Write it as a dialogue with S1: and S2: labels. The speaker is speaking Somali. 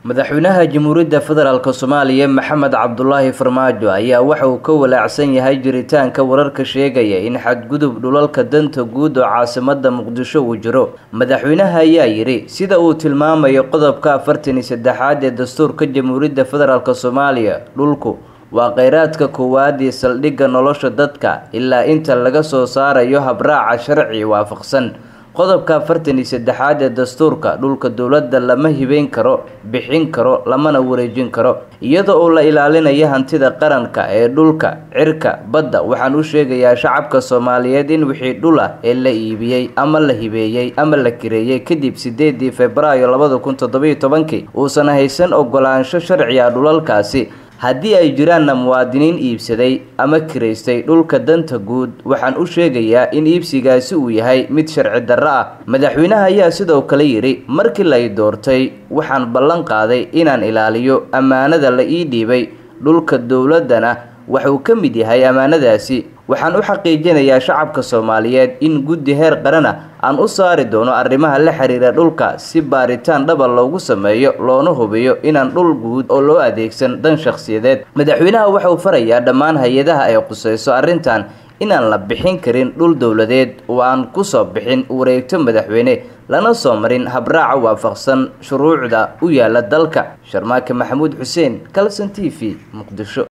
S1: madaxweynaha jamhuuriyadda federaalk soomaaliya maxamed cabdulaahi farmaajo ayaa waxa uu ka walaacsan yahay jiritaanka wararka sheegaya in xadgudub dhulalka danta guud oo caasimada muqdisho uu jiro madaxweynaha ayaa yidhi sida uu tilmaamayo qodobka afartan iyo saddexaad ee dastuurka jamhuuriyadda federaalk soomaaliya dhulku waa kheyraadka koowaad iyo saldhigga nolosha dadka ilaa inta laga soo saarayo habraaca sharci waafaqsan qodobka afartan iyo saddexaad ee dastuurka dhulka dowladda lama hibeyn karo bixin karo lamana wareejin karo iyada oo la ilaalinayo hantida qaranka ee dhulka cirka badda waxaan u sheegayaa shacabka soomaaliyeed in wixii dhul ah ee la iibiyey ama la hibeeyey ama la kireeyey kadib sideedii februaayo labada kun toddobiyo tobankii uusan haysan ogolaansho sharci ah dhulalkaasi haddii ay jiraanna muwaadiniin iibsaday ama kiraystay dhulka danta guud waxaan u sheegayaa in iibsigaasi uu yahay mid sharci darro ah madaxweynaha ayaa sidoo kale yidhi markii lay doortay waxaan ballan qaaday inaan ilaaliyo ammaanada la ii dhiibay dhulka dowladdana waxuu ka mid yahay ammaanadaasi waxaan u xaqiijinayaa shacabka soomaaliyeed in guddi heer qarana aan u saari doono arrimaha la xiriira dhulka si baaritaan dhaba loogu sameeyo loona hubiyo inaan dhul guud oo loo adeegsan dan shakhsiyadeed madaxweynaha waxauu farayaa dhammaan hay-adaha ay qusayso arrintan inaan la bixin karin dhul dowladeed oo aan kusoo bixin wareegto madaxweyne lana soo marin habraaca waafaqsan shuruucda u yaala dalka sharmaake maxamuud xuseen calson t v muqdisho